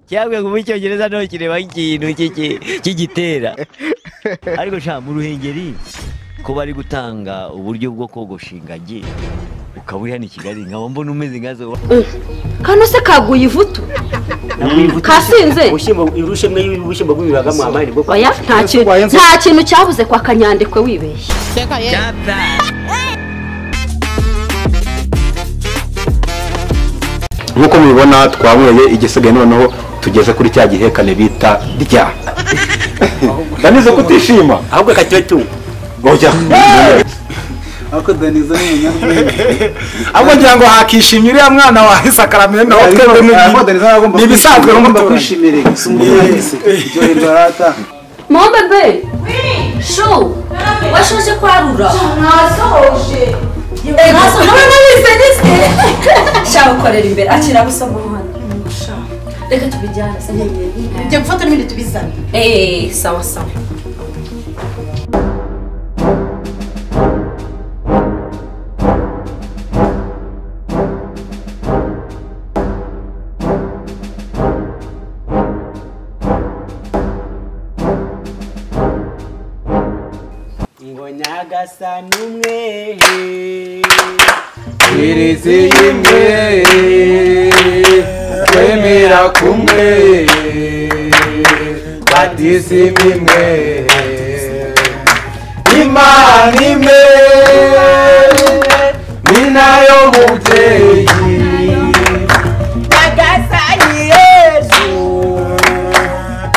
cyabwe kuba icyongereza nto kireba nk'ikintu cy'iki- cy'igitera ariko sha mu ruhengeri ko bari gutanga uburyo bwo kogosha ingagi ukaba uri hano i kigali nkaba mbona umeze nka zo kano se kaguye ivutu kasinze ubushyimbo irushe mwe y'ubushyimbo bw'ibibagamo amahirwe bwo oya nta kintu nta kintu cyabuze kwa kanyandekwe wibeshye Reka ye. nk'uko mubibona twanyweye igisigaye noneho tugeze kuri cya gihekane bita rya ndanize kutishima ahubwo kakibe tu oya ariko daniza ni umunyarwenya ahubwo ngira ngo hakishimye uriya mwana wawe sakaramento ariko daniza aragomba ni ibisanzwe agomba n'umuturanyi. kwishimira gusa umuntu wese iryoherwa aratanga mombebe shu washoje kwarura ntasoje none bisenitse shaka ukorera imbere akira gusoma umuhanda reka tubijyane se Jya gufata n'ibindi tubizane. eee sawa sawa ingonya gasa n'umwe irisi y'imwe kwemera kumwe batisimu imwe imana imwe ni nayo mubyeyi nyagasani yesu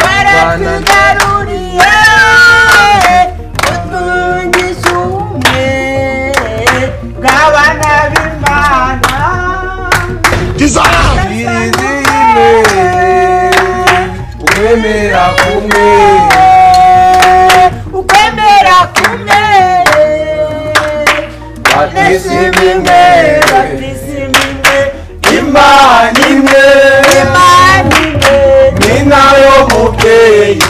baratugaruriye utwungisha ubumwe bw'abana b'imana irisi y'imwe kwemera kumwe ukwemera kumwe batisimu imwe batisimu imwe imana imwe imana imwe ni nayo mubyeyi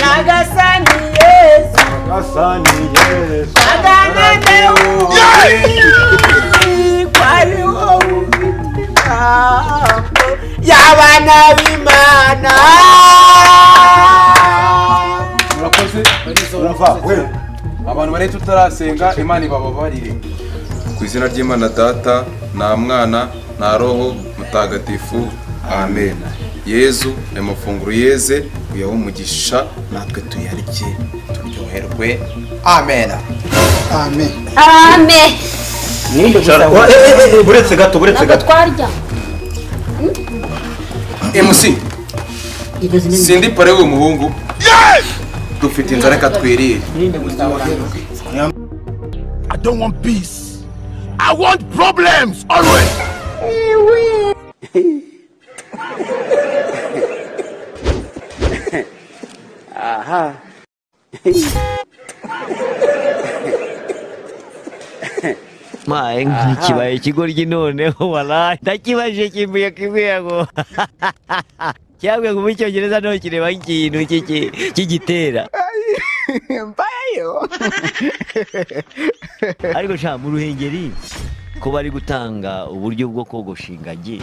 Nagasani Yesu Aganane ububi Kwariho imihango Y'abana b'Imana murakoze urumva we abantu bari tutarasenga imana ibababarire ku izina ry'imana data nta mwana nta roho mutagatifu amen yezu aya mafunguro yeze uyahe umugisha natwe tuyarye turyoherwe amen ame buretse gato buretse ntabwo twarya mc sindi pare w'uyu muhungu dufite inzara reka twirire I don't want peace. I want problems always. maye nk'ikibaye ikigoryi noneho waraye ndakibajije kimbuye kimbuye ngo cyabwe kuba icyongereza nto kireba nk'ikintu cy'iki- cy'igitera ariko sha mu ruhengeri ko bari gutanga uburyo bwo kogosha ingagi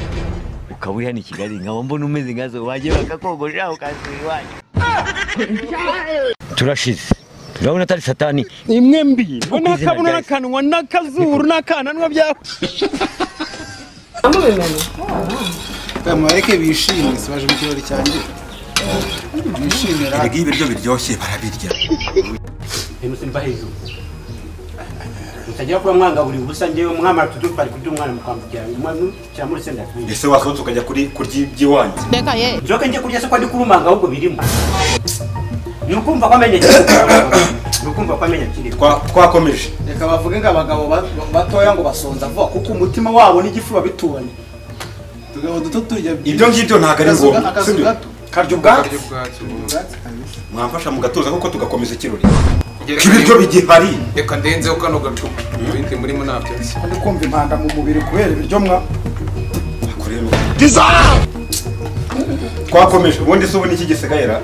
ukaba uri hano i kigali nkaba mbona umeze nka zo wagiye bakakogosha ukasura iwanyu turashize urabona atari satani imwe mbi bo Ukwizera ntakabona ryahise. n'akanwa n'akazuru n'akananwa byawe mwareke bishime si baje mu kirori cyanjye bishimira Erega iyo ibiryo biryoshye barabirya. Nimusimba hejuru mutajya kuba mwanga buri busa ngewe mwamara tudupari kudu umwana mukambukira cyangwa muri senda twinshi ese wasohotse ukajya kuri kurya iby'iwanyu Reka ye. Nzoka njye kurya se ko ndi kurumanga ahubwo birimo ni ukumva ko amenya kiri ni ukumva ko amenya kiri twakomeje reka bavuge ngo abagabo ba- batoya ngo basonza vuba kuko umutima wabo n'igifu babituranye utugabo duto turya ibyo ngibyo ntabwo ari Akazu- ngombwa akazu si byo? gato. karya ubwatsi mwamfasha mu gatuza kuko tugakomeza ikirori ibiryo bigihari reka ndenzeho kano gacupa ibindi murimo nta byatsi ndi kumva impanda mu mubiri kubera ibiryo mwa twakomeje ubundi se ubu niki gisigayera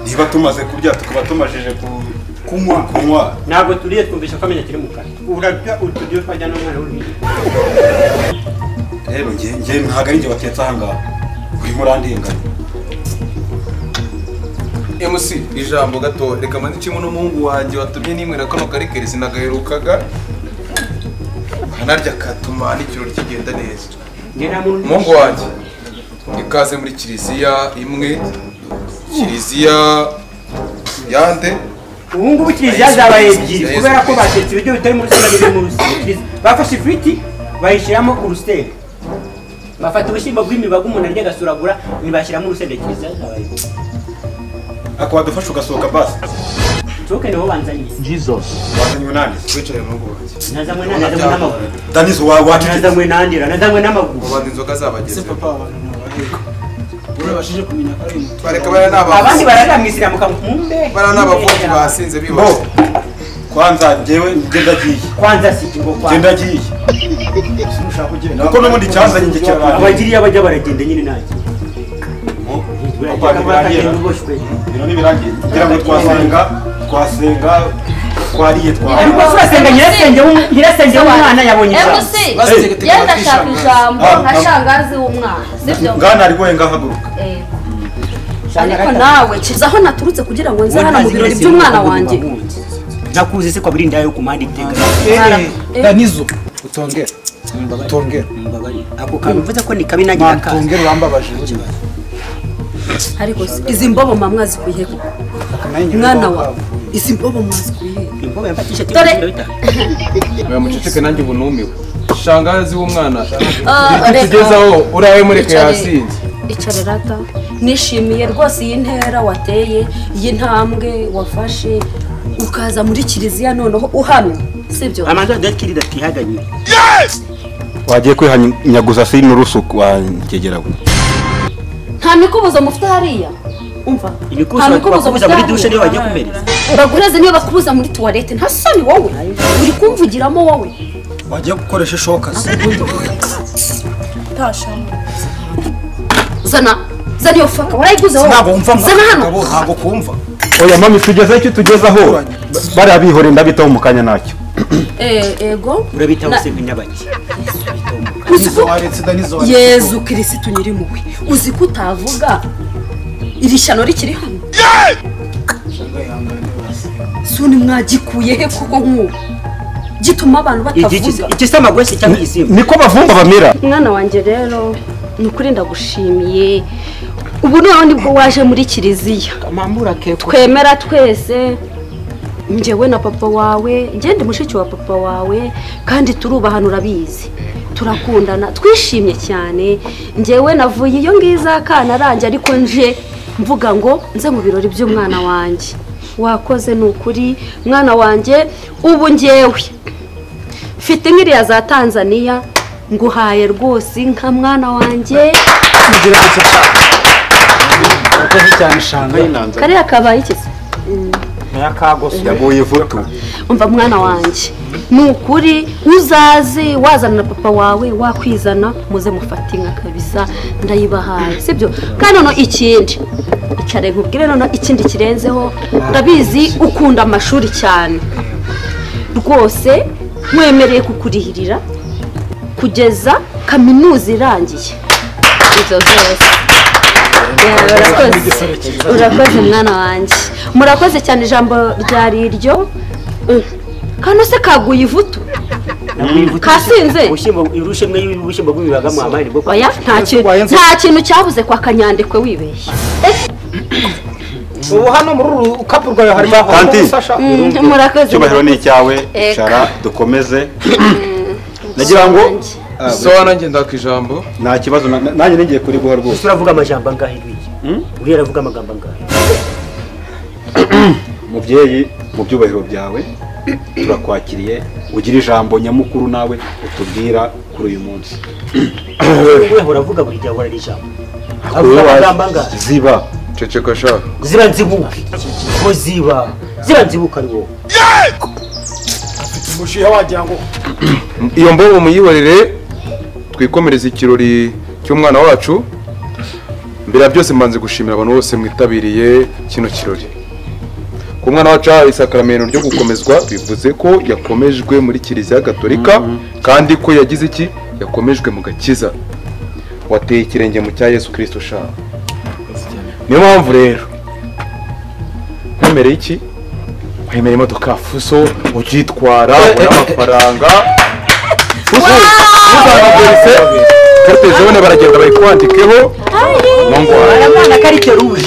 niba tumaze kurya tukaba tumajije ku- kunywa kunywa ntabwo turiye twumvisha ko amenya kiri mu kanwa urarya uturyo twajya n'umwana w'uruhinja rero njye njye ntabwo ari njye watetse aha ngaha urimo urandenganya MC ijambo gato reka mandikemo n'umuhungu wanjye watumye nimwira kano karikeri sinagaherukaga kanarya katuma n'ikiro kigenda neza njye nta muntu umuhungu wanjye ikaze muri kiliziya imwe kiliziya yande ubu ngubu kiliziya zabaye ebyiri kubera ko batetse ibiryo bitari muri sima biri mu rusengero bafashe ifiriti bayishyiramo urusenda bafata ubushyimbo bw'imibaga umuntu arya agasuragura ntibashyiramo urusenda kiliziya zabaye ebyiri akaba adufasha ugasohoka basi nsohoke niho banzanye wazanye umunani wicaye umuhungu wanjye nazanywe na- nazanywe n'amaguru danizo wa wacecetse nazanywe nandira nazanywe n'amaguru ubanza inzoga zabagezeho urabashije kumenya ko ari umutu bareka bariya ni abandi abavuzi bararira mu isilamu kamumbe bariya ni abavuzi basinze bo bibase kwanza njyewe njye ndagiye kwanza si ikigo njye kwanza ndagiye kuko n'ubundi cyanzanye njye kirarangirira abagiriya bajya baragenda nyine ntacyo ibintu ntibirangiye kugira ngo twasenga twasenga twariye ariko twariye twasenga nyirasenge w'um- nyirasenge w'umwana yabonye ijambo mc Hey. yenda ashaka ijambo Ah, nka ah. shangazi w'umwana sibyo ngana ari wenga haguruka Eh. ariko nawe kiza aho naturutse kugira ngo nze hano mu birori Nyirasenge by'umwana w'umugabo wanjye w'umuhungu. nakuzi se kwabiri inda yo kumanda itega danizo utongera utongera Mbabarira. ako kantu mvuze ko ni kabi nagira akazi utongera urambabaje ariko si- izi mbobo mamwa zikwiye koko mwana wawe izi mbobo mwazi kwiye imboga yafatisha ati Dore. oya muceceke nanjye ubu numiwe shangazi w'umwana Ah, reka. tugezaho urawe mureke Icara- yasinze icara rata nishimiye rwose iyi ntera wateye iyi ntambwe wafashe ukaza muri kiliziya noneho uhamye sibyo amanzu adakirira twihaganye wagiye kwihanyaguza si n'urusuku wanjyegerawe nta mikubuzo mufite hariya umva imikusi bakubuza muri dushe niyo bagiye kumereza baguhereze niyo bakubuza muri tuwarete nta soni wowe uri kumvugiramo wowe wagiye gukoresha ishoka se zana zana iyo faka warayiguze wowe ntabwo wumva zana hano ntabwo kumva oya mami tugezeho icyo tugezeho bariya bihore ndabitaho mu kanya ntacyo Eh, ego urabitaho Na- se nk'inyabaki uzi ko waretse danizo yezu kirisitu nyirimpuhwe uzi ko utavuga iri shyano rikiri hano soni mwagikuye he kuko nk'ubu gituma abantu batavuga igisa amagwesi cyangwa igisimba niko bavumba bamera mwana wanjye rero ni ukuri ndagushimiye ubu noneho nibwo waje muri kiliziya twemera twese njyewe na papa wawe ngende mushiki wa papa wawe kandi turubahana urabizi turakundana twishimye cyane njyewe navuye iyo ngiyo akana aranjye ariko nje mvuga ngo nze mu birori by'umwana wanjye wakoze ni ukuri mwana wanjye ubu ngewe mfite nk'iriya za tanzania nguhaye rwose inka mwana wanjye urakoze cyane shanga y'inanga kariya kabaye iki se? yaguye ivutu umva mwana wanjye ni ukuri uzaze wazana na papa wawe wakwizana muze mufate inka kabisa ndayibahaye sibyo kandi noneho ikindi icare nkubwire noneho ikindi kirenzeho ndabizi ukunda amashuri cyane rwose mwemereye kukurihirira kugeza kaminuza irangiye ibyo byose Yeah, urakoze urakoze mwana wanjye murakoze cyane ijambo ryari iryo Mm. kano se kaguye ivutu kasinze ubushyimbo irushe y'ubushyimbo bw'ibibaga mu amari bwo oya nta kintu nta kintu cyabuze kwa kanyandekwe wibeshye ubu hano muri uru kapu rwawe harimo Tanti. Mm, murakoze icyubahiro ni icyawe Eka. icara dukomeze nagira ngo so nanjye ndaka ijambo nta kibazo na- nanjye nigiye kuri guha rwose turavuga amajambo angahe rw'iyi uriya aravuga amagambo angahe mubyeyi mu byubahiro byawe turakwakiriye ugira ijambo nyamukuru nawe utubwira kuri uyu munsi we uravuga buri gihe ahora ari ijambo Wowe avuga wa- amagambo angahe ziba ceceka sha zira nzibuka ngo ziba zira nzibuka ari wowe umushiha wagira ngo iyo mbobo muyibarire twikomereze ikirori cy'umwana wacu mbere ya byose mbanze gushimira abantu bose mwitabiriye kino kirori ku mwana wacu yahawe isakaramentu ryo gukomezwa bivuze ko yakomejwe muri kiliziya gatolika kandi ko yagize iki yakomejwe mu gakiza wateye ikirenge mu cya yesu kirisito shaha niyo mpamvu rero ntemereye iki ntemereye imodoka fuso ukitwara ubona amafaranga fuso ntuzanageretse karte zone baragenda bayikwandikeho ngo ngware Baramwana karite rouge.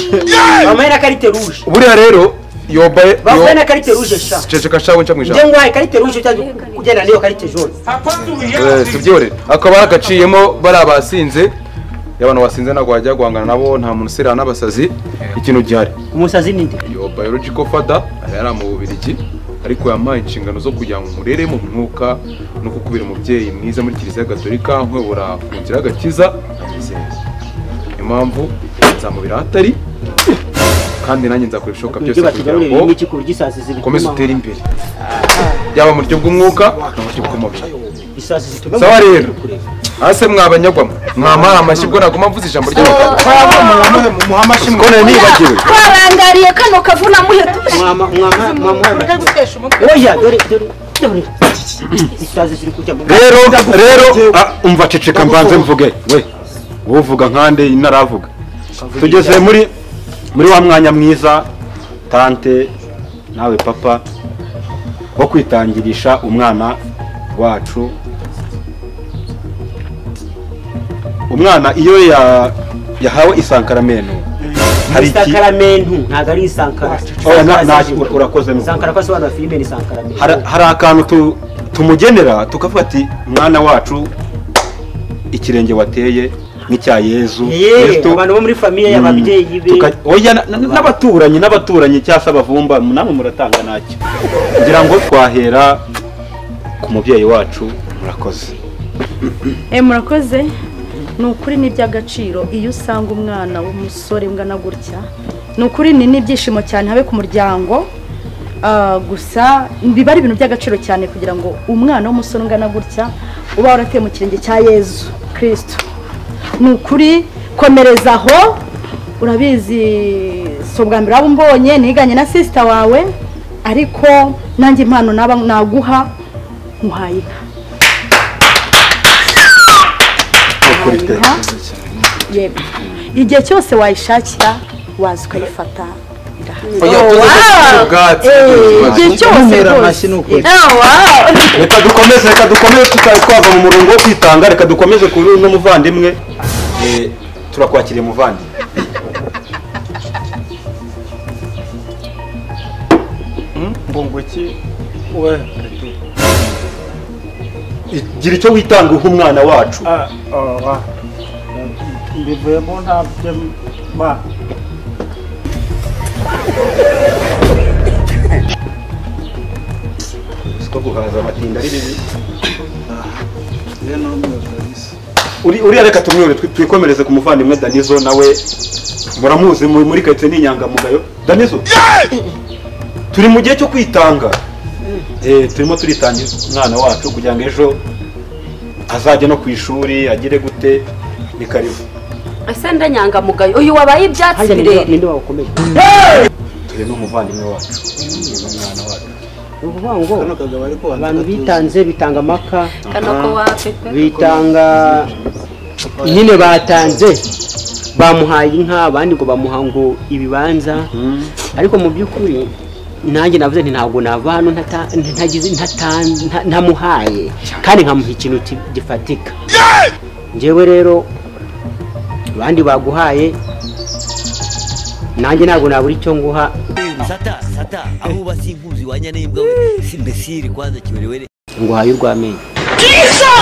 Bamwe na karite rouge. buriya rero yobaye Bavuye na karite rouge sha. ceceka shawe nca mu Njye ijambo ngwaye karite rouge cyangwa kugenda niyo karite jaune. Eh, tubyorere akaba yaragaciyemo bari abasinze y'abantu basinze ntabwo wajya guhangana nabo nta muntu usirana n'abasazi ikintu gihari Umusazi ninde? yo biological father aba yari mu bubirigi ariko yampaye inshingano zo kugira ngo murere mu mwuka no kukubera umubyeyi mwiza muri kiliziya gatolika nkobora ku nzira y'agakiza amizeze impamvu nzamubera ahatari kandi nanjye nzakora ibishoboka byose Ibyo kugira batugaburira ngo n'iki ku buryo zibituma. ukomeze utere imbere yaba mu buryo bw'umwuka no mu buryo bw'umubiri Isazi zituma. sawa rero hasi mwabanyagwamo mwamara amashyi ubwo naguma mvuze ijambo ry'abagabo mbone nibagiwe twarangariye kano kavuna muheto Mwama mwama mwama. Ureka gutesha umutwe. Oya dore dore. dore. Isazi ziri kujya mu. rero rero ah, umva ceceka mbanze mvuge we wowe uvuga nkande naravuga tugeze muri muri wa mwanya mwiza tante nawe papa wo kwitangirisha umwana wacu umwana iyo ya yahawe isankaramento hari iki Isakaramentu ntago ari isankara. Oya, na- na- urakoze neza. Isankara ko asobanura filime ni isankaramuntu. hari hari akantu tu- tumugenera tukavuga ati mwana wacu ikirenge wateye nk'icya yezu Yeee Kristo." abantu bo muri famiye y'ababyeyi be. Tuka- oya na- na- n'abaturanyi n'abaturanyi cyasa abavumba namwe muratanga ntacyo kugira ngo twahera ku mubyeyi wacu murakoze Eh murakoze ni ukuri ni iby'agaciro iyo usanga umwana w'umusore ungana gutya ni ukuri ni n'ibyishimo cyane habe ku muryango ah, gusa biba ari ibintu by'agaciro cyane kugira ngo umwana w'umusore ungana gutya uba warateye mu kirenge cya yezu kirisito ni ukuri komereza aho urabizi si ubwa mbere waba umbonye niganye na sisita wawe ariko nanjye impano naba naguha nkuhaye inka Inka, yego igihe cyose wayishakira waza ukayifata irahari. ubwatsi Eh, igihe cyose rwose reka dukomeze reka dukomeze tuta- twava mu murongo wo kwitanga reka dukomeze kuri uno muvandimwe Eh, turakwakiriye muvandimwe mbunguki we gira icyo witanga uha umwana wacu ah oh wa mbivuyemo ntabyo ba siko guhaza amatinda ari bibi rero n'umuyobozi Uri- uriya reka tumwore twi- twikomereze ku muvandimwe danizo nawe muramuzi mu- muri karitsiye ni inyangamugayo danizo turi mu gihe cyo kwitanga Eh, turimo turitanga umwana wacu kugira ngo ejo azajye no ku ishuri agire gute ni karibu ese ndanyangamugayo uyu wabaye ibyatsi Ninde- birere Ninde wakomeje? turi n'umuvandimwe wacu umwana wacu Ni ukuvuga ngo hano kagabo ariko abantu bitanze bitanga amaka kano ko wapepe bitanga nyine batanze bamuhaye inka abandi ngo bamuha ngo ibibanza ariko mu by'ukuri nanjye navuze nti ntabwo nava hano ntata- ntagize- ntata- nta- ntamuhaye kandi nkamuha ikintu ki- gifatika njyewe rero abandi baguhaye nanjye ntabwo nabura icyo nguha sata sata aho uba simpuzi wanya n'imbwa we simbesiri kwanza kiwerewere nguhaye urw'amenyo Yesu